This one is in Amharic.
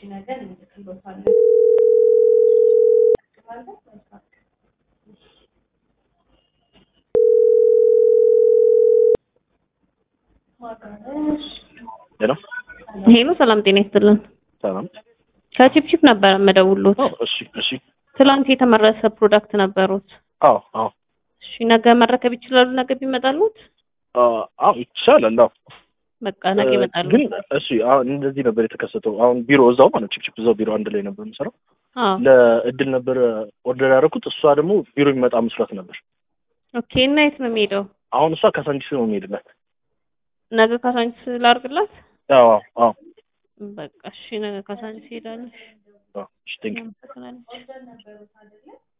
ነገ እንልክልዎታለን። ሄሎ ሄሎ ሰላም ጤና ይስጥልን። ሰላም። ከቺፕቺፕ ነበረ የምደውሉት። አዎ፣ እሺ፣ እሺ። ትላንት የተመረሰ ፕሮዳክት ነበሩት። አዎ፣ አዎ፣ እሺ ነገ መረከብ ይችላሉ? ነገ ቢመጣሉት? አዎ፣ ይቻላል። አዎ፣ በቃ ነገ ይመጣሉ። ግን እሺ፣ አሁን እንደዚህ ነበር የተከሰተው። አሁን ቢሮ እዛው ማለት ቺፕ ቺፕ እዛው ቢሮ አንድ ላይ ነበር የምሰራው። አዎ ለእድል ነበር ኦርደር ያደረኩት። እሷ ደግሞ ቢሮ የሚመጣ መስሏት ነበር። ኦኬ። እና የት ነው የሚሄደው? አሁን እሷ ካሳንቺስ ነው የሚሄድላት። ነገ ካሳንቺስ ላርግላት? አዎ፣ አዎ፣ በቃ እሺ ነገ ካሳንቺስ ሄዳለሽ። አዎ። እሺ፣ ቴንክ ዩ አመሰግናለች።